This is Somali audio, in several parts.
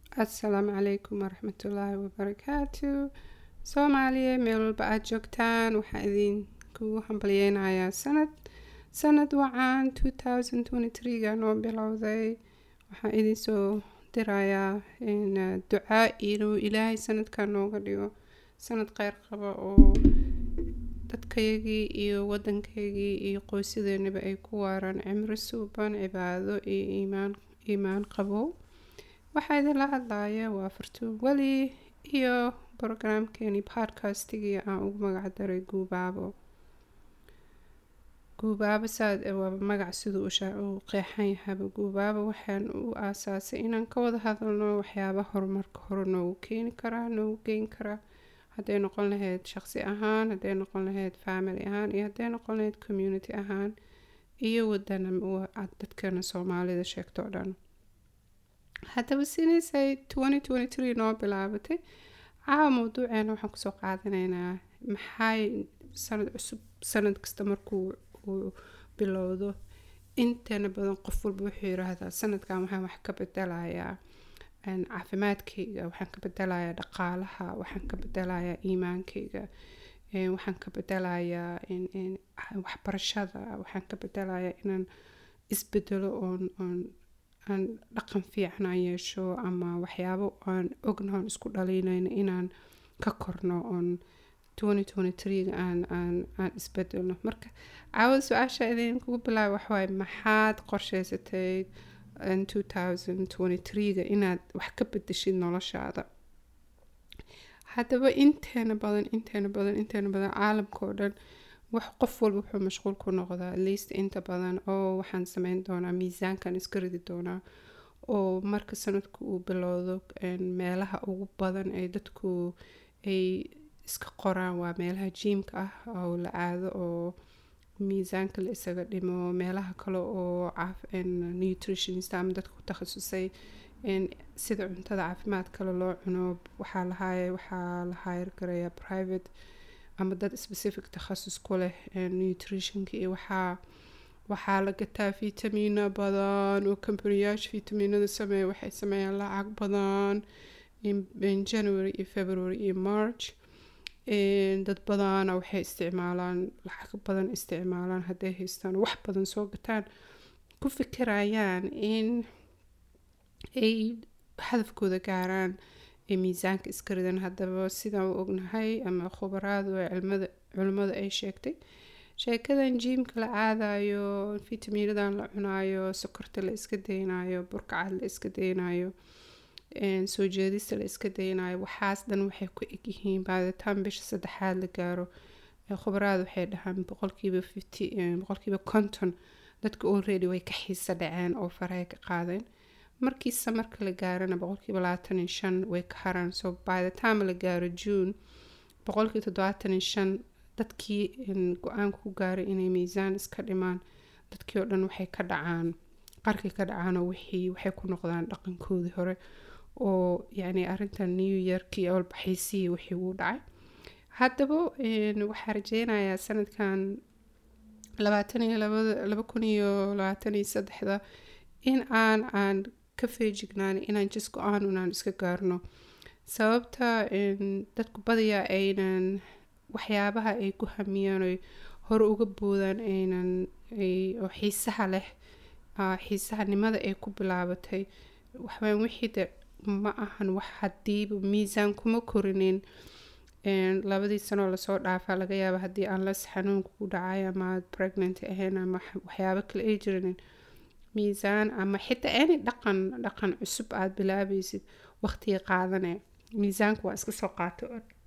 assalaamu calaykum waraxmatullaahi wabarakaatu soomaaliya meel walba aada joogtaan waxaa idinkugu hambalyeynayaa sanad sanad wacan two thousand twenty three-ga noo bilowday waxaan idinsoo dirayaa ducaa inuu ilaahay sanadkan nooga dhigo sanad kheyr qaba oo dadkaygii iyo wadankaygii iyo qoysadeenaba ay ku waaraan cimri suuban cibaado iyo iimaan iimaan qabow waxaa idinla hadlaya waa fartuun weli iyo brograamkeeni podcastigii aan ugu magac daray guubaabo guubaabo saad waa magac siduu uu qeexan yahaba guubaabo waxaan u aasaasay inaan ka wada hadalno waxyaaba horumarka hore noogu keeni karaa noogu geyn karaa hadday noqon lahayd shaqsi ahaan hadday noqon lahayd family ahaan iyo hadday noqon lahayd community ahaan iyo wadana dadkana soomaalida sheegto o dhan haddaba sidaysay twenty twenty three noo bilaabatay caawa mawduuceena waxaan kusoo qaadanaynaa maxay sanad cusub sanad kasta markuu uu bilowdo intana badan qof walba wuxuu yiraahdaa sanadkan waxaan wax ka bedelayaa caafimaadkayga waxaan ka bedelayaa dhaqaalaha waxaan ka bedelayaa iimaankayga waxaan ka bedelayaa waxbarashada waxaan ka bedelayaa inaan isbedelo oon oon aan dhaqan fiican aan yeesho ama waxyaabo aan ogna oon isku dhaliinayno inaan ka korno oon twenty twenty three-ga aan aan aan isbedelno marka caawada su-aasha idinkugu bilaaba waxawaaye maxaad qorsheysatay two thousand twenty three-ga inaad wax ka bedeshid noloshaada haddaba inteena badan inteena badan inteena badan caalamka oo dhan wax qof walba wuxuu mashquul ku noqdaa least inta badan oo waxaan sameyn doonaa miisaankan iska ridi doonaa oo marka sanadku uu bilowdo meelaha ugu badan ee dadku ay iska qoraan waa meelaha jiimka ah oo la aado oo miisaanka la isaga dhimo meelaha kale oo nutritionist ama dadka ku takhasusay sida cuntada caafimaad kale loo cuno waxaa lahaay waxaa la hayr garayaa private ama dad specific takhasus ku leh nutritionka iyo waxaa waxaa la gataa vitamiino badan oo companiyaasha vitamiinada sameeya waxay sameeyaan lacag badan january iyo february iyo march dad badana waxay isticmaalaan lacag badan isticmaalaan hadday haystaan wax badan soo gataan ku fikirayaan in ay hadafkooda gaaraan ee miisaanka iska ridan haddaba sidaan u ognahay ama khubaraadu ee cilmada culimmada ay sheegtay sheekadan jiimka la aadayo vitamiinadan la cunaayo sokorta la iska daynayo burkacad la iska daynayo soo jeedista la iska daynayo waxaas dhan waxay ku egyihiin baaditaan bisha saddexaad la gaaro khubaraada waxay dhahaan boqolkiiba fifty boqolkiiba konton dadka already way ka xiisa dhaceen oo farahay ka qaadeen markiisa marka la gaarana boqolkiiba labaatan iyo shan way ka haraan so by the time la gaaro june boqolkiiba toddobaatan iyo shan dadkii go-aanka ku gaaray inay miisaan iska dhimaan dadkii oo dhan waxay ka dhacaan qarkii ka dhacaanoo wixii waxay ku noqdaan dhaqankoodii hore oo yacni arrintan new yearkii awalbaxaysii wixii uu dhacay haddaba waxaa rajeynayaa sanadkan labaatan iyo labada laba kun iyo labaatan iyo saddexda in aan aan ka feejignaan inaan jis go-aan unaan iska gaarno sababta dadku badiyaa aynan waxyaabaha ay ku hamiyaan oy hore uga boodaan aynan oo xiisaha leh xiisahanimada ay ku bilaabatay waxwaan wixii de ma ahan wax hadiiba miisaan kuma korinin labadii sanoo lasoo dhaafaa laga yaaba haddii aan las xanuunka ku dhacay ama aad pregnant ahayn ama waxyaabo kale ay jirinin miisaan ama xitaa any dhaqan dhaqan cusub aada bilaabaysid waqtiga qaadane miisaanka waa iska soo qaato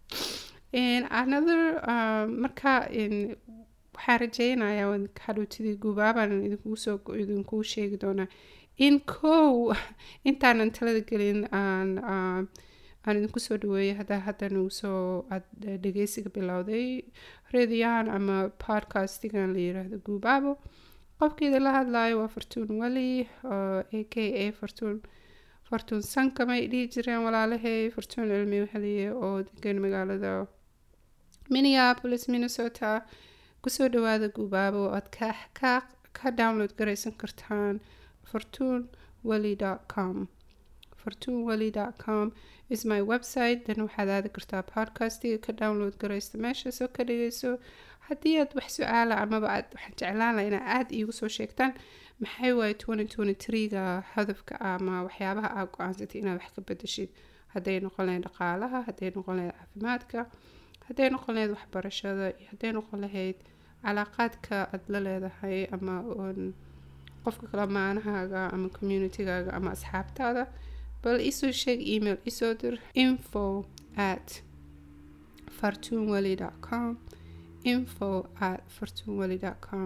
another marka waxaa rajeynayaa hadhootidii guubaabaan idinkugu soo idinkugu sheegi doonaa in kow intaanan talada gelin aan aan idinku soo dhaweeyay haddaa hadda nagu soo aad dhegeysiga bilowday rediyan ama podcastigan la yiraahdo guubaabo qofkeeda la hadlayo waa fartuun weli a k a fartuun fartuun sankamay dhihi jireen walaalahay fartuun cilmi weheliye oo degan magaalada minneapolis minnesota kusoo dhawaada guubaabo aad ka ka ka download garaysan kartaan fortuun weli com fartuunwali.com is my website dan waxaad aadi kartaa podcastiga ka download garaysta meeshaasoo ka dhigayso haddii aad wax su-aala amaba aad waxaan jeclaan laha inaa aada iigu soo sheegtaan maxay waaye twenty twenty three-ga hadafka ama waxyaabaha aad go-aansatay inaad wax ka bedeshid hadday noqon lahayd dhaqaalaha hadday noqon lahayd caafimaadka hadday noqon lahayd waxbarashada iyo hadday noqon lahayd calaaqaadka aada la leedahay ama qofka kale maanahaaga ama communitygaaga ama asxaabtaada bal isoo sheeg email isoo dir info at fartunwali com info at fartunwali com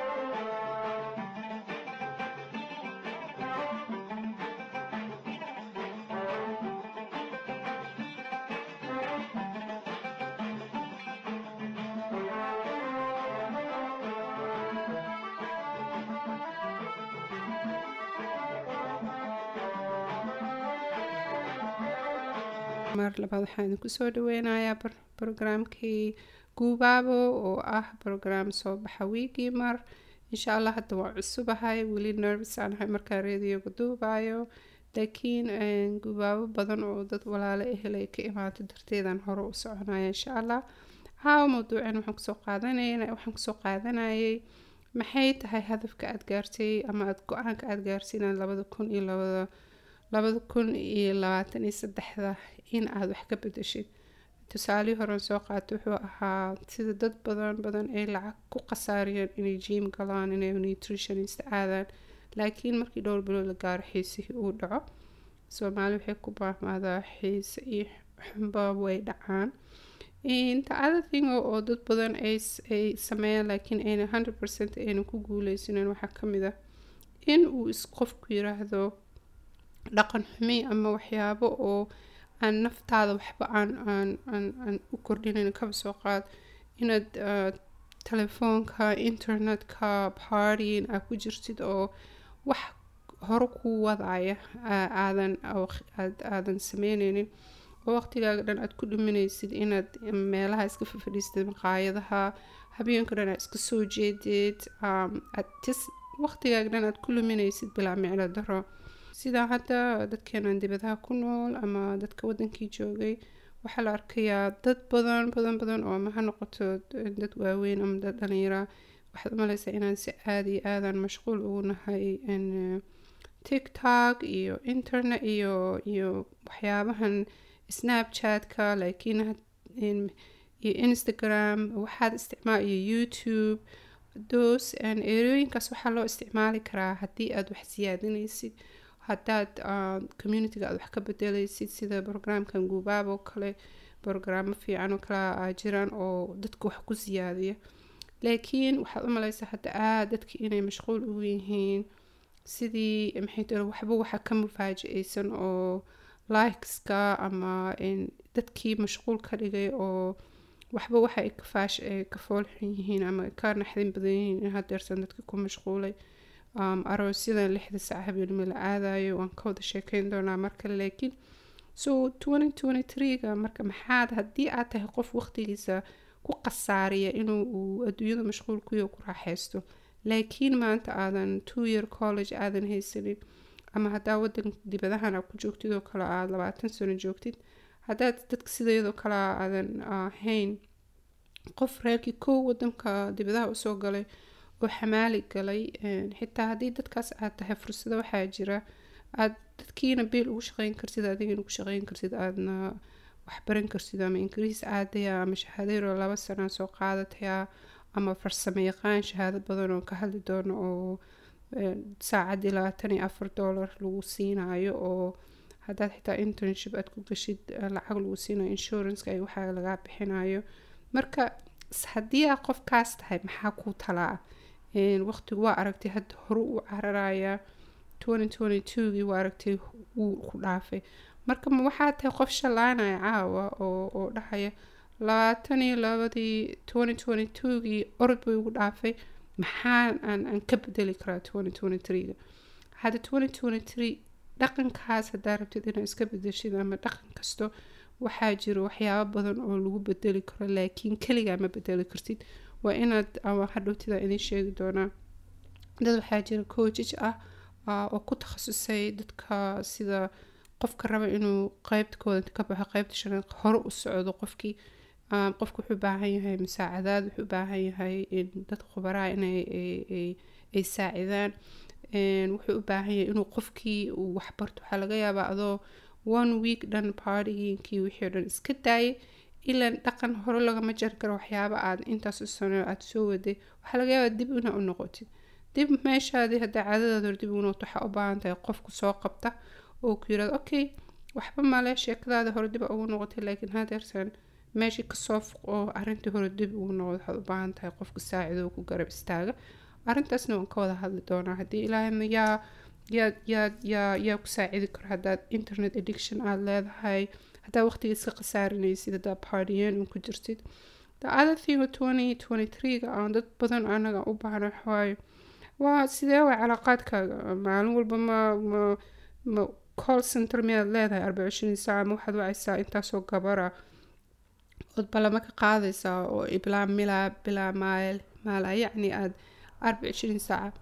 mar labaad waxaan idinku soo dhaweynayaa brograamkii guubaabo oo ah brograam soo baxa wiigii mar insha allah hadda waa cusubahay weli nervis aan ahay markaa reediyoga duubayo laakiin guubaabo badan oo dad walaalo ehel ay ka imaato darteedaan hore u soconaya insha allah caawa mawduucan waxaan kusoo qaadanayna waxaan kusoo qaadanayay maxay tahay hadafka aada gaartay ama aada go-aanka aada gaartay inaad labada kun iyo labada labada kun iyo labaatan iyo saddexda in aada wax ka bedeshid tusaalihii horen soo qaata wuxuu ahaa sida dad badan badan ay lacag ku khasaariyeen inay jiim galaan inay nutritionist aadaan laakiin markii dhowr bilood la gaaro xiisihii uu dhaco soomaali waxay ku baahmaadaa xiise iyo xunba way dhacaan inta other thing oo dad badan ay sameeyaan laakiin ayna hundred percent ayna ku guuleysanen waxaa kamid ah in uu is qofku yiraahdo dhaqan xumi ama waxyaabo oo aan naftaada waxba aan aan aan aan u kordhinayn kaba soo qaad inaad telefoonka internetka partyin aad ku jirtid oo wax hore kuu wadaya aadan aadan sameyneynin oo waqtigaaga dhan aad ku dhiminaysid inaad meelaha iska fafadhiistid maqaayadaha habeenka dhan aad iska soo jeedid aad tis waqtigaaga dhan aad ku luminaysid bilaa miclo daro sidaa hadda dadkeenan dibadaha ku nool ama dadka wadankii joogay waxaa la arkayaa dad badan badan badan oo ama ha noqoto dad waaweyn ama dad dhalinyara waxaad umaleysaa inaan si aada iyo aadan mashquul ugu nahay tiktok iyo internet iyo iyo waxyaabahan snapchatka laakiin iyo instagram waxaad isticmaal iyo youtube dos erooyinkaas waxaa loo isticmaali karaa haddii aada wax siyaadinaysid haddaad communityga aad wax ka bedelaysid sida brograamkan guubaab oo kale brograamo fiican oo kale jiraan oo dadka wax ku siyaadiya laakiin waxaad u maleysaa hadda aada dadki inay mashquul ugu yihiin sidii maxay tiri waxba waxa ka mufaaji-aysan oo likeska ama dadkii mashquul ka dhigay oo waxba waxa ay kafaash ay ka foolxun yihiin ama ka naxdin badan yihiin in hadeersan dadka ku mashquulay aroosyadan lixda sac habeenimo la aadayo waan ka wada sheekeyn doonaa mar kale laakiin so twenty twenty three-ga marka maxaad haddii aad tahay qof waqtigiisa ku khasaariya inuu uu adduunyada mashquul kuyo ku raaxeysto laakiin maanta aadan two year college aadan haysanin ama haddaa wadan dibadahan aad ku joogtid oo kale aada labaatan sano joogtid haddaad dadka sidayadoo kale aadan ahayn qof reerkii kow wadanka dibadaha usoo galay oo xamaali galay xitaa haddii dadkaas aad tahay fursado waxaa jira aad dadkiina biil ugu shaqeyn kartid adigana ugu shaqeyn kartid aadna waxbaran kartid ama ingiriis aadaya ama shahaadeyro laba sana soo qaadataya ama farsamo yaqaan shahaado badan oo ka hadli doono oo saacadii labaatan iyo afar dollar lagu siinayo oo haddaad xitaa internship aad ku gashid lacag lagu siinayo insuranceka ay waxaa lagaa bixinayo marka haddii aa qofkaas tahay maxaa kuu talaa waqtigu waa aragtay hadda hore uu cararayaa twenty twenty two-gii waa aragtay wuu ku dhaafay marka ma waxaa tahay qof shalaanaya caawa oo oo dhahaya labaatan iyo labadii twenty twenty two-gii orod bay ugu dhaafay maxaan aan aan ka bedeli karaa twenty twenty three-ga hadda twenty twenty three dhaqankaas haddaa rabtid inaad iska bedeshid ama dhaqan kasto waxaa jiro waxyaabo badan oo lagu bedeli karo laakiin keligaa ma bedeli kartid waa inaad hadhowtida idin sheegi doonaa dad waxaa jira coojij ah oo ku takhasusay dadka sida qofka raba inuu qeybta kooda ka baxo qeybta shanaad hore u socdo qofkii um, qofka wuxuu u baahan yahay musaacadaad wuxuu u baahan yahay in dad khubaraha inay ay- ay- ay saacidaan Een, wuxuu u baahan yahay inuu qofkii uu waxbarto waxaa laga yaabaa adoo one week dhan partyginkii wixii oo dhan iska daayay ilaan dhaqan hore lagama jari karo waxyaaba aad intaas u sano aad soo waday waxaa laga yaabaa dib inaa u noqotid dib meeshaadii haddaa caadadaada hore dib ugu noqoto waxaa u baahan tahay qofku soo qabta oo ku yirahdo okay waxba male sheekadaada hore dib ugu noqotay laakiin hadeertan meeshii kasoo fuq oo arrintii hore dib ugu noqdo waxaad u baahan tahay qofka saacido oo ku garab istaaga arrintaasna waan ka wada hadli doonaa haddii ilaahayna yaa yaa yaa yaa yaa ku saacidi karo haddaad internet addiction aada leedahay haddaa waqtiga iska khasaarinaysid haddaa partiyeen un ku jirtid the other thing oo twenty twenty three-ga aan dad badan anaga u baahna waxawaaye waa sidee waa calaaqaadkaaga maalin walba ma ma ma call center miyaad leedahay arbaca ishrin saaca ma waxaad wacaysaa intaasoo gabara ood balama ka qaadaysaa oo bilaa milaa bilaa maal maala yacni aad arbaca ishrin saaca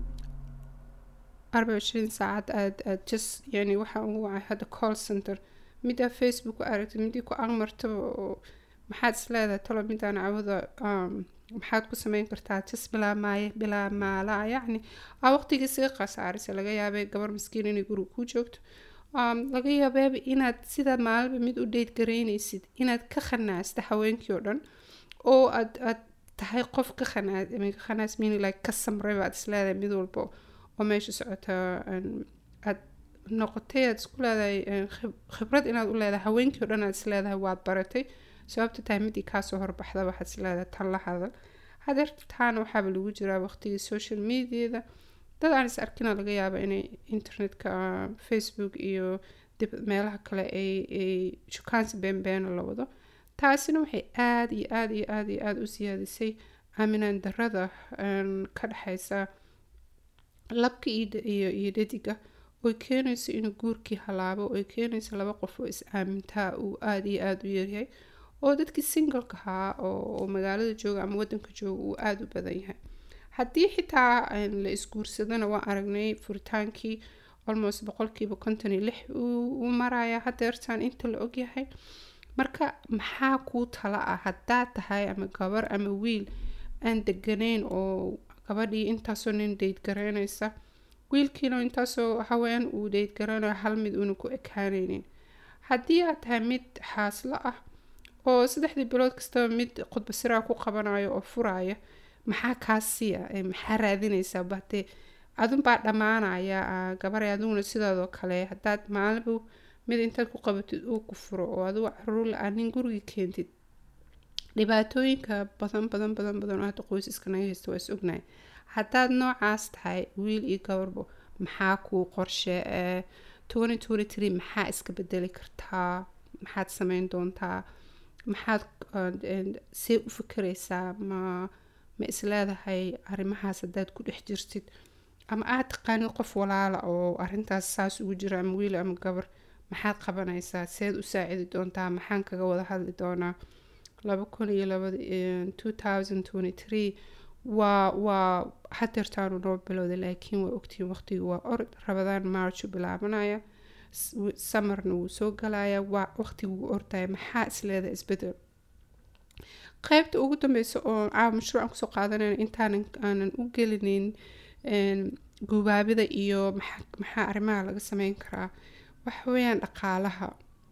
arbaca ishrin saacad aad aad just yani waxaa ugu wacay hadda call center midaa facebook ku aragtay midii ku aqmartaba oo maxaad is leedahay talo midaan cawada um, maxaad ku sameyn kartaa just bilaa maaye bilaa maalaa yacni aa waqtigii isaga khasaarisa laga yaabay gabar maskiin inay guriga ku joogto um, laga yaabeeba inaad sidaad maalinba mid u dheyd garaynaysid inaad ka khanaasta haweenkii oo dhan oo aad aad tahay qof ka khanaas I mean, ka khanaas meaning like ka samray baad is leedahay mid walba oo meesha socota um, aad noqotay aad isku leedahay um, khib- khibrad inaad u leedahay haweenkii oo dhan aad is leedahay waad baratay sababta tahay midii kaasoo horbaxda waxaad is leedahay tan la hadal hadeertaana waxaaba lagu jiraa waqtigii social mediada dad aan is arkina laga yaaba inay internetka uh, facebook iyo dib meelaha kale ay ay shukaansi beenbeena la wado taasina waxay aada iyo aada iyo aada iyo aada u siyaadisay aaminaan darada um, ka dhexaysa labka iyo d- iyo iyo dhadiga oy keenayso inuu guurkii halaabo oy keenayso laba qof oo is aamintaa uu aada iyo aada u yaryahay oo dadkii singleka ahaa oo, oo magaalada jooga ama wadanka jooga uu aada u badan yahay haddii xitaa een, la isguursadana waan aragnay furitaankii almost boqolkiiba konton iyo lix uu uu maraya hadeertaan inta la ogyahay marka maxaa kuu tala ah haddaad tahay ama gabar ama wiil aan deganayn oo gabadhii intaasoo nin dheyd garaynaysa wiilkiina intaasoo haween uu dheyd garanayo hal mid una ku ekaanaynin haddii aad tahay mid xaaslo ah oo saddexdii bilood kastaba mid khudba siraa ku qabanayo oo furaya maxaa kaa siiya ee maxaa raadinaysaa batee adunbaa dhammaanaya ah, gabaray aduguna sidaadoo kale haddaad maalinba mid intaad ku qabatid uu ku furo oo adugu caruur la-aan nin gurigii keentid dhibaatooyinka badan badan badan badan oo hadda qoysaska naga haysta waa is ognahay haddaad noocaas tahay wiil iyo gabarbo maxaa kuu qorshe ee twenty twenty three maxaa iska bedeli kartaa maxaad sameyn doontaa maxaad uh, and see u fikeraysaa ma ma isleedahay arrimahaas haddaad ku dhex jirtid ama aad taqaanid qof walaala oo arrintaas saas ugu jira ama wiil ama gabar maxaad qabanaysaa seed u saacidi doontaa maxaan kaga wada hadli doonaa laba kun iyo labada two thousand twenty three waa waa hadeertaanu noo bilowday laakiin waa ogtihiin waqtigu waa orod rabadaan marchu bilaabanaya s- wi- samarna wuu soo galaya waa waqtigu wuu ordaya maxaa isleeda isbedel qaybta ugu dambeysa oo caawa mashruucan kusoo qaadanayna intaanan aanan u gelinin een, gubaabida iyo maxaa maxaa arrimaha laga sameyn karaa waxa weeyaan dhaqaalaha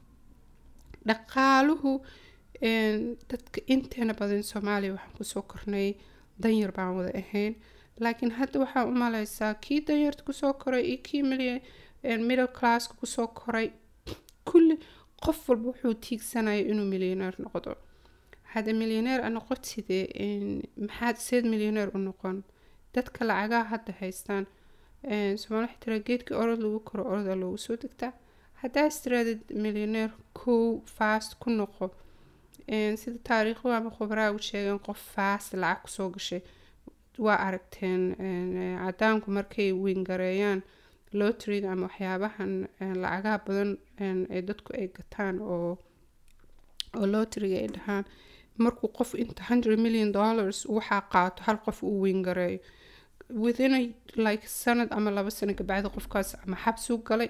dhaqaaluhu een, dadka inteena badan soomaaliya waxaan kusoo kornay danyar baan wada ahayn laakiin hadda waxaa u maleysaa kii danyarta kusoo koray iyo kii milyan middle classka kusoo koray kulli qof walba wuxuu tiigsanaya inuu milyaneer noqdo hadda milyaneer a noqotide een, maxaad seed milyaneer u noqon dadka lacagaha hadda haystaan een, soomaali waxay tiraa geedkii orod lagu koro oroda loogu soo degtaa haddaa istiraadid milyaneer kow fast ku noqo een, sida taariikhdu ama khubaraagu sheegeen qof fast lacag kusoo gashay waa aragteen een, ee, cadaanku markay wingareeyaan lotriga ama waxyaabahan een, lacagaha badan een, ee dadku ay gataan oo oo lotriga ay dhahaan markuu qof inta hundred million dollars waxaa qaato hal qof uu wingareeyo within a, like sanad ama laba sano kabacdi qofkaas ama xabsuu galay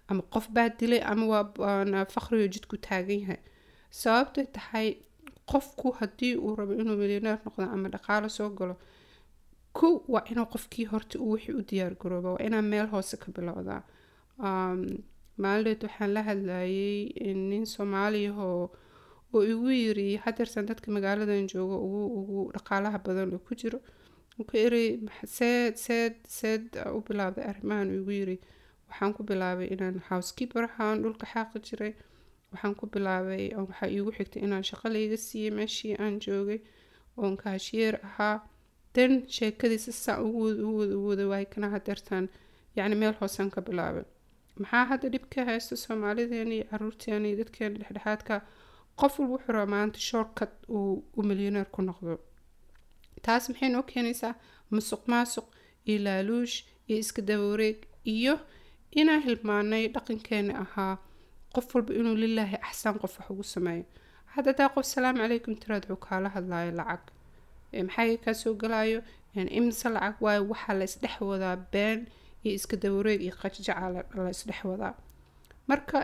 ama qof baa dilay ama waa faqrigo jidku taagan yahay sababtay tahay qofku haddii uu rabo inuu milyaneer noqdo ama dhaqaalo soo galo kow waa inuu qofkii horta uu wixii u diyaar garooba waa inaa meel hoose ka bilowdaa maalindeed waxaan la hadlayay nin soomaaliyahoo oo igu yiri hadeersan dadka magaaladan joogo ugu ugu dhaqaalaha badan oo ku jiro ku iri seed seed seed u bilaabday arrimahan igu yiri waxaan ku bilaabay inaan housekeeper ahaan dhulka xaaqi jiray waxaan ku bilaabay waxaa iigu xigtay inaan shaqo layga siiyey meeshii aan joogay oon kaashiyeer ahaa dan sheekadiisa saa ugu wada ugu wada ugu wada waay kana hadeertaan yacni meel hoosaan ka bilaabay maxaa hadda dhib ka haysta soomaalideena iyo caruurteena iyo dadkeena dhexdhexaadka qof walba wuxuu rabaa maanta shortcut uu u milyaneer ku noqdo taas maxay noo keenaysaa musuq maasuq iyo laaluush iyo iska dabawareeg iyo inaan hilmaanay dhaqankeena ahaa qof walba inuu lilaahi axsaan qof wax ugu sameeyo hadda daa qof salaamu calaykum tiraad wuxuu kaala hadlayo lacag maxaa kaa soo galayo imise lacag waayo waxaa la isdhex wadaa been iyo iska dawareeg iyo qajjaca la isdhex wadaa marka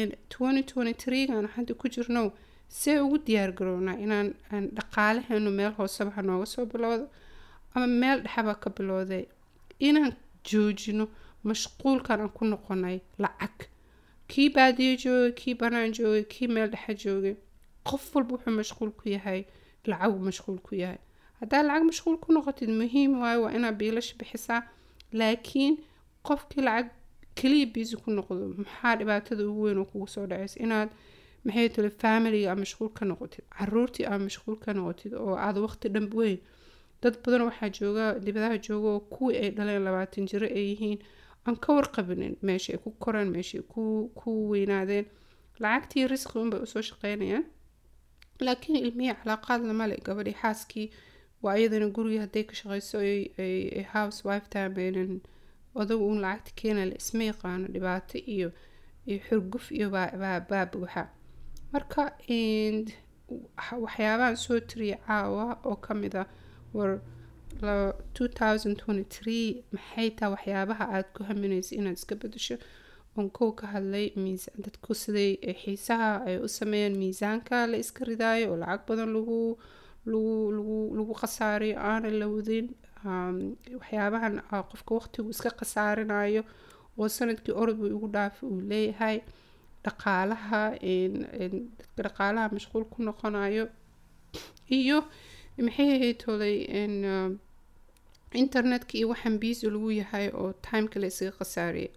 gan hadda ku jirno see ugu diyaar garownaa inaan dhaqaalaheenu meel hooseba ha nooga soo bilowdo ama meel dhexaba ka bilowday inaan joojino mashquulkan aan ku noqonay lacag kii baadiyo joogay kii banaan joogay kii meel dhexe joogay qof walba wuxuu mashquul ku yahay lacagu mashquul ku yahay haddaa lacag mashquul ku noqotid muhiim waayo waa inaad biilash bixisaa laakiin qofkii lacag keliya biisi ku noqdo maxaa dhibaatada ugu weyn oo kugu soo dhacaysa inaad maxay tale familiga aad mashquul ka noqotid caruurtii aad mashquul ka noqotid oo aad waqti dhan weyn dad badan waxaa jooga dibadaha jooga oo kuwii ay dhaleen labaatan jiro ay yihiin aan ka warqabinin meesha ay ku koreen meesha ku ku weynaadeen lacagtii risqi unbay usoo shaqeynayaan laakiin ilmihii calaaqaad lama le gabadhii xaaskii waa iyadana gurigii hadday ka shaqeyso ay house wife taameynan odagu uun lacagta keena la isma yaqaano dhibaato iyo iyo xurguf iyo baa buuxa marka waxyaabahan soo tiriya caawa oo kamid ah war maxay taa waxyaabaha aada ku haminaysa inaad iska bedesho oon kow ka hadlay dadku siday xiisaha ay u sameeyeen miisaanka la iska ridaayo oo lacag badan lagu lagu lagu lagu khasaariyo aanan la wadin waxyaabahan qofka waqtigu iska khasaarinayo oo sanadkii orod buu igu dhaafay uu leeyahay dhaqaalaha dadka dhaqaalaha mashquul ku noqonayo iyo maxay ahayd tolay internetka iyo waxaan biisi lagu yahay oo timeka la isaga khasaariyay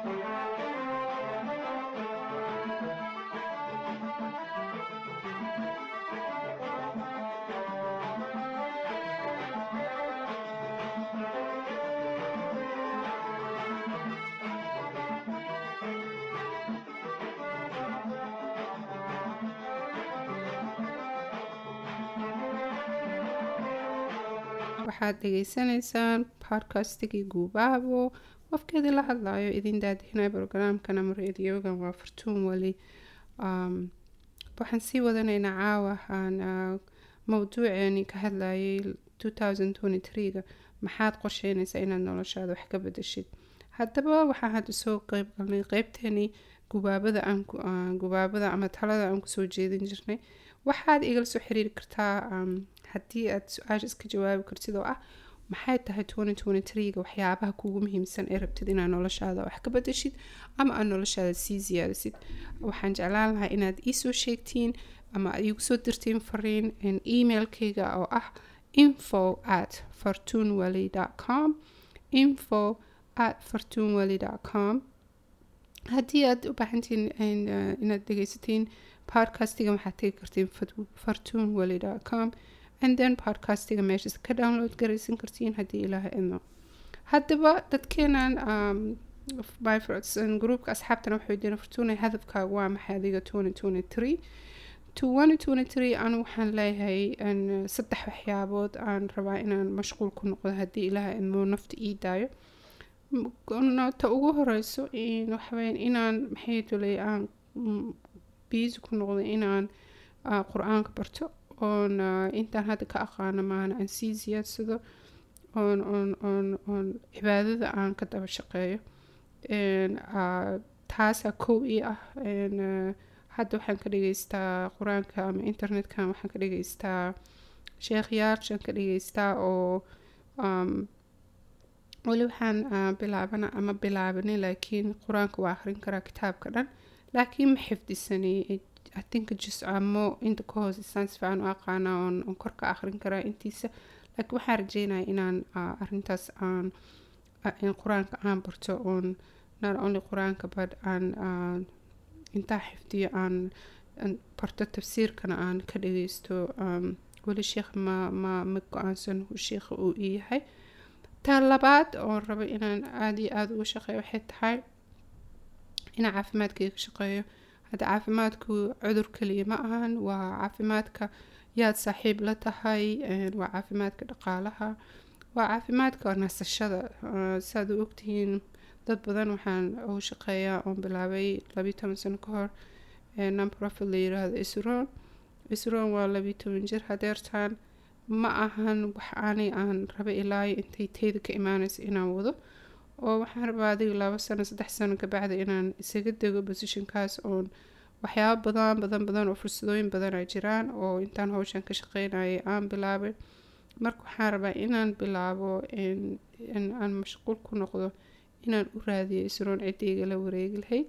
waxaad dhageysanaysaan podcastigii guubaabo qofkeedii la hadlayo idin daadihinay brograamkan ama radiogan waa fartuun weli waxaan sii wadanaynaa caawa aan mawduuceeni ka hadlayay ga maxaad qorsheynaysaa inaad noloshaada wax ka bedeshid haddaba waxaan hadda soo qeyb galnay qeybteeni gubaabada aan gubaabada ama talada aan kusoo jeedin jirnay waxaad igala soo xiriiri kartaa haddii aad su-aasha iska jawaabi kartid oo ah maxay tahay ga waxyaabaha kuugu muhiimsan ee rabtid inaad noloshaada wax ka bedeshid ama aad noloshaada sii siyaadisid waxaan jeclaan lahaa inaad iisoo sheegtiin ama aad iigu soo dirtiin fariin emailkayga oo ah info at fortunewally com info at fortunewally com haddii aad u baahantiin inaad dhegeysatiin podcastiga waxaad tegi kartiin fortunewally com and then podcastiga meeshaas ka download garaysan kartiin haddii ilaaha idno haddaba dadkeenan groupka asxaabtana waxay diina fortuna hadafkaaga waa maxay adiga anu waxaan leeyahay saddex waxyaabood aan rabaa inaan mashquul ku noqdo haddii ilaaha idmo nafta ii daayo ta ugu horeyso waxaweyan inaan maxay tulay aan biisi ku noqdo inaan qur-aanka barto oon intaan hadda ka aqaano maana aan sii siyaadsado oon oon oon oon cibaadada aan ka daba shaqeeyo taasaa kow ii ah hadda waxaan ka dhageystaa qur-aanka ama internetka waxaan ka dhageystaa sheekhyaashan ka dhageystaa oo weli waxaan bilaabana ama bilaabani laakiin qur-aanka waa akhrin karaa kitaabka dhan laakiin ma xifdisani I think jiscamo inta ka hoose saan si fiican u aqaana oon oon kor ka akhrin karaa intiisa laakiin waxaan rajeynaya inaan arrintaas aan in qur-aanka aan barto oon not only qur-aanka but aan intaa xifdiyo aan barto tafsiirkana aan ka dhageysto weli sheekh ma ma ma go-aansan sheekha uu ii yahay ta labaad oon rabo inaan aada iyo aada uga shaqeeyo waxay tahay inaan caafimaadkayga ka shaqeeyo hadda caafimaadku cudur kaliya ma ahan waa caafimaadka yaad saaxiib la tahay waa caafimaadka dhaqaalaha waa caafimaadka nasashada saad u ogtihiin dad badan waxaan ugu shaqeeyaa oon bilaabay labiyi toban sano ka hor nonprofit la yiraahdo isroon isroon waa labiyi toban jir hadeertaan ma ahan wax aanay aan raba ilaayo intay teyda ka imaanaysa inaan wado oo waxaan rabaa adiga labo sano saddex sano kabacdi inaan isaga dego positionkaas oon waxyaabo badan badan badan oo fursadooyin badan ay jiraan oo intaan hawshan ka shaqeynayay aan bilaabay marka waxaan rabaa inaan bilaabo in aan mashquul ku noqdo inaan u raadiyo isroon ciddayga la wareegi lahayd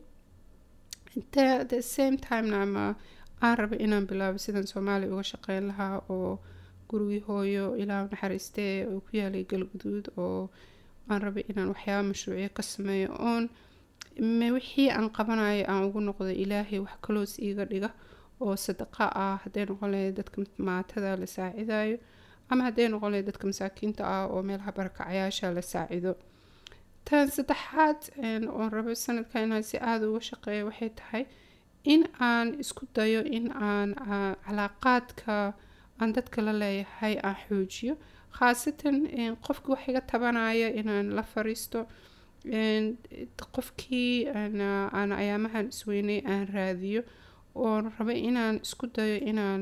the same timena ama aan raba inaan bilaabo sidan soomaaliya uga shaqeyn lahaa oo gurigii hooyo ilaa naxariistee oo ku yaalay galguduud oo aan rabay inaan waxyaaba mashruuciyo ka sameeyo oon wixii aan qabanayo aan ugu noqdo ilaahay wax kaloos iiga dhiga oo sadaqa ah hadday noqon lahayd dadka maatada la saacidayo ama hadday noqon lahayd dadka masaakiinta ah oo meelaha barakacayaasha la saacido tan saddexaad oon rabo sanadka inaan si aada uga shaqeeyo waxay tahay in aan isku dayo in aan calaaqaadka aan dadka la leeyahay aan xoojiyo khaasatan qofkii wax iga tabanaya inaan la fariisto qofkii aan ayaamahan isweynay aan raadiyo oon rabo inaan isku dayo inaan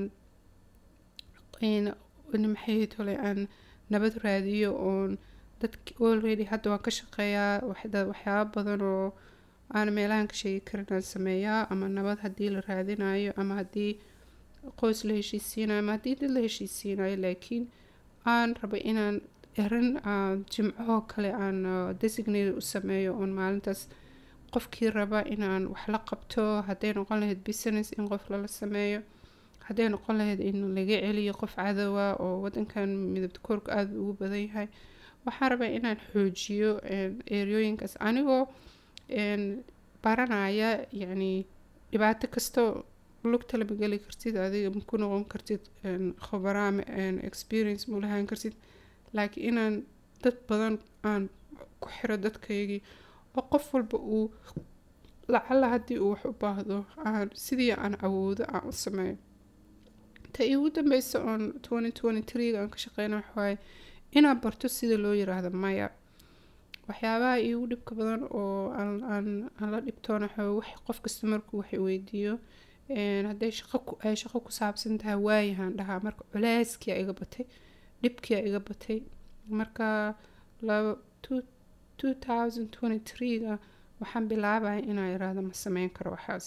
maxay tole aan nabad raadiyo oon dad already hadda waan ka shaqeeyaa waxyaaba badan oo aan meelahan ka sheegi karin aan sameeyaa ama nabad haddii la raadinayo ama haddii qoys la heshiisiinayo ama haddii dad la heshiisiinayo laakiin aan rabo inaan erin jimcahoo kale aan designate u sameeyo oon maalintaas qofkii raba inaan wax la qabto hadday noqon lahayd business in qof lala sameeyo hadday noqon lahayd in laga celiyo qof cadowa oo wadankan midabta koorka aada ugu badan yahay waxaan rabaa inaan xoojiyo eryooyinkaas anigoo baranaya yacni dhibaato kasta lugta lama geli kartid adiga maku noqon kartid khabaraa experience ma lahaan kartid laakiin inaan dad badan aan ku xiro dadkaygii oo qof walba uu lacala haddii uu wax u baahdo aan sidii aan awoodo aan u sameeyo ta iigu dambeysa oon twenty twenty threega aan ka shaqeyna waxawaaye inaan barto sida loo yiraahdo maya waxyaabaha iigu dhibka badan oo aan aan aan la dhibtoona waxaa wax qof kasta markuu wax weydiiyo hadday shaqo ku ay shaqo ku saabsan tahay waayahaan dhahaa marka culeyskiyaa iga batay dhibkiyaa iga batay marka laba two two thousand twenty threega waxaan bilaabaya inaan iraahdo ma sameyn karo waxaas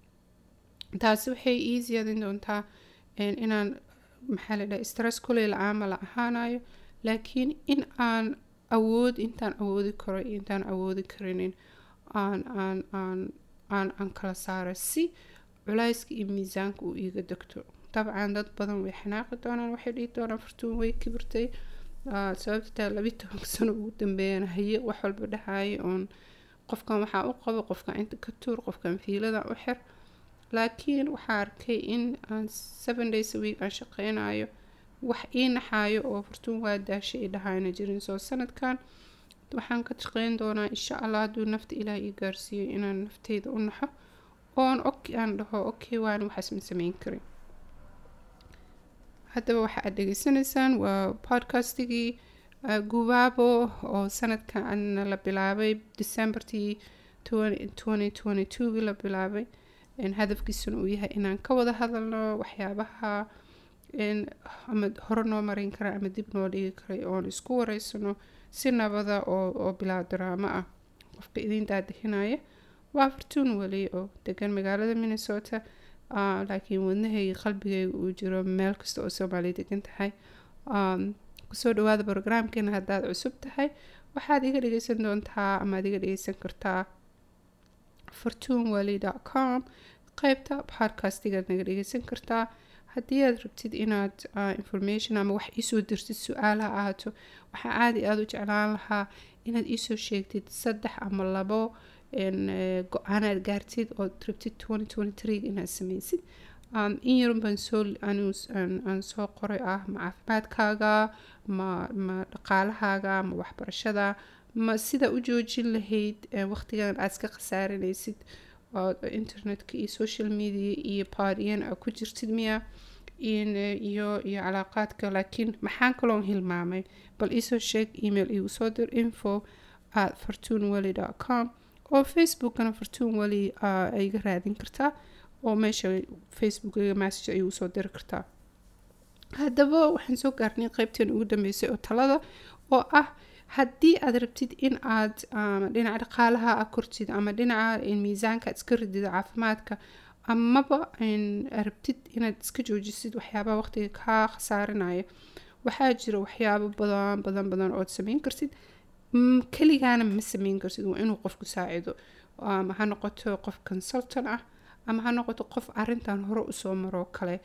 taasi waxay ii siyaadin doontaa inaan maxaa la dhaha stress kuley la-aama la ahaanayo laakiin in aan awood intaan awoodi karo iyo intaan awoodi karinin aan aan aan aan aan kala saaro si culayska iyo miisaanka uu iiga degto dabcan dad badan way xanaaqi doonaan waxay dhihi doonaan fartuun way kibirtay sababta taa labi tobanka sano ugu dambeeyana haye wax walba dhahaayo oon qofkan waxaa u qabo qofkan inta ka tuur qofkan fiilada u xir laakiin waxaa arkay in aan seven days a week aan shaqeynayo wax ii naxaayo oo fartuun waa daashay i dhahayna jirin soo sanadkan waxaan ka shaqeyn doonaa insha allah hadduu nafta ilaah ii gaarsiiyo inaan nafteyda u naxo oon ok aan dhaho okay waan waxaas ma sameyn karin haddaba waxa aad dhegeysanaysaan waa podcastigii gubaabo oo sanadkan la bilaabay decembertii twenty twenty twogii la bilaabay hadafkiisuna uu yahay inaan ka wada hadalno waxyaabaha ama hore noo marin kara ama dib noo dhigi karay oon isku wareysano si nabada oo oo bilaa daraamo ah qofka idin daadahinaya waa fortuun weli oo degan magaalada minnesota laakiin wadnahayga qalbigayga uu jiro meel kasta oo soomaaliya degan tahay kusoo dhawaada brograamkeena haddaad cusub tahay waxaad iga dhegeysan doontaa amaad iga dhegeysan kartaa fortunewally com qeybta podcastigaad naga dhegeysan kartaa haddii aad rabtid inaad information ama wax iisoo dirtid su-aalaha ahaato waxaa aada iyo aada u jeclaan lahaa inaad iisoo sheegtid saddex ama labo go-aanaad gaartid ood rabtid inaad sameysid in yarun baan soo aan soo qoray ah ma caafimaadkaaga ma ma dhaqaalahaaga ma waxbarashada ma sida u joojin lahayd waqtigan aad iska khasaaranaysid oo internetka iyo social media iyo baadiyan a ku jirtid miya iyo iyo calaaqaadka laakiin maxaan kaloon hilmaamay bal iisoo sheeg email igu soo dir info at fortunewally com oo facebookana fortune wally iga raadin kartaa oo meesha facebookiga message ayuu soo diri kartaa haddaba waxaan soo gaarnay qeybteen ugu dambeysay oo talada oo ah haddii aad rabtid in aad dhinaca dhaqaalaha a kortid ama dhinaca miisaanka aad iska ridid caafimaadka amaba rabtid inaad iska joojisid waxyaabaha waqtiga kaa khasaarinaya waxaa jira waxyaabo badan badan badan ood sameyn kartid keligaana ma sameyn kartid waa inuu qofku saacido ama ha noqoto qof consultant ah ama ha noqoto qof arintan hore usoo maroo kale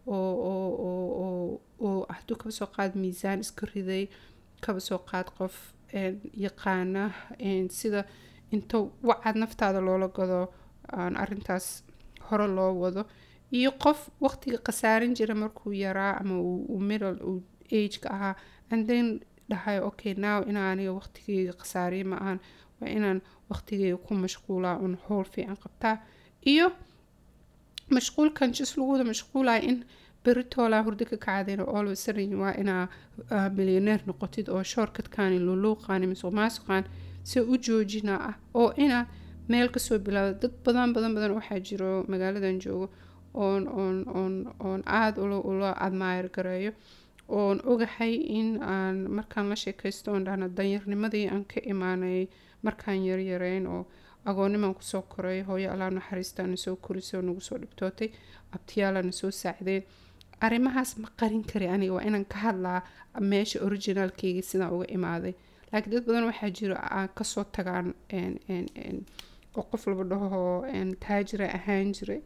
oo hadduu kaba soo qaad miisaan iska riday kaba soo qaad qof yaqaana sida inta wacad naftaada loola gado arintaas hore loo wado iyo qof waqtiga khasaarin jira markuu yaraa ama uu middle uu ageka ahaa and then dhahay okay now inaa aniga waqtigeyga khasaariya ma ahan waa inaan waqtigeyga ku mashquulaa un howl fiican qabtaa iyo mashquulkan jis lagu wada mashquulaya in beritoolaa hurdo ka kacdeen oo always sudden waa inaa milyaneer noqotid oo shortcutkaani luluuqaani masuq maasuqaan si u joojina ah oo inaad meel kasoo bilaado dad badan badan badan waxaa jiro magaaladan joogo oon oon oon oon aada ula ula admire gareeyo oon ogahay in aan markaan la sheekaysto oon dhahno danyarnimadii aan ka imaanay markaan yaryareyn oo agoonimaan kusoo koray hooyo allaa naxariistaana soo korisay oo nagu soo dhibtootay abtiyaalana soo saacdeen arrimahaas ma qarin kari aniga waa inaan ka hadlaa meesha originaalkeyga sidaan uga imaaday laakiin dad badan waxaa jiro aan kasoo tagaan oo qof laba dhaho taajira ahaan jiray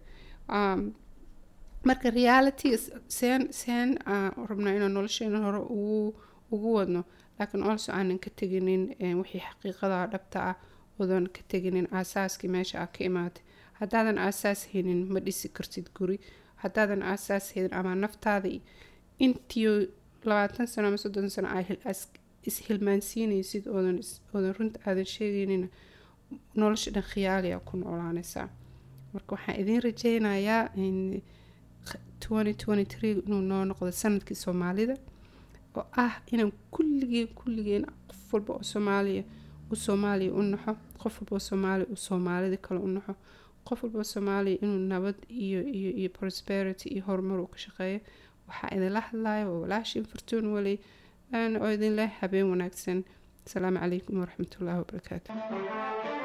marka reality seen seen rabnaa inaan nolosheena hore ugu ugu wadno laakiin also aanan ka teginin wixii xaqiiqada dhabta ah odan ka teginin aasaaskii meesha aa ka imaatay haddaadan aasaas haynin ma dhisi kartid guri haddaadan aasaas haynin ama naftaada intiyo labaatan sano ama soddon sano aa ishilmaansiinaysid oodan oodan runta aadan sheegeynina nolosha dhan khiyaaliya ku noolaanaysaa marka waxaan idiin rajeynayaa inuu noo noqdo sanadkii soomaalida oo ah inaan kulligeen kulligeen qof walba oo soomaaliya u soomaaliya u naxo qof walba oo soomaaliya u soomaalida kale u naxo qof walba oo soomaaliya inuu nabad iyo iyo iyo prosperity iyo horumar uu ka shaqeeyo waxaa idinla hadlaya waa walaashin fortuun weli oo idin leh habeen wanaagsan asalaamu calaykum waraxmatullaahi wabarakaatu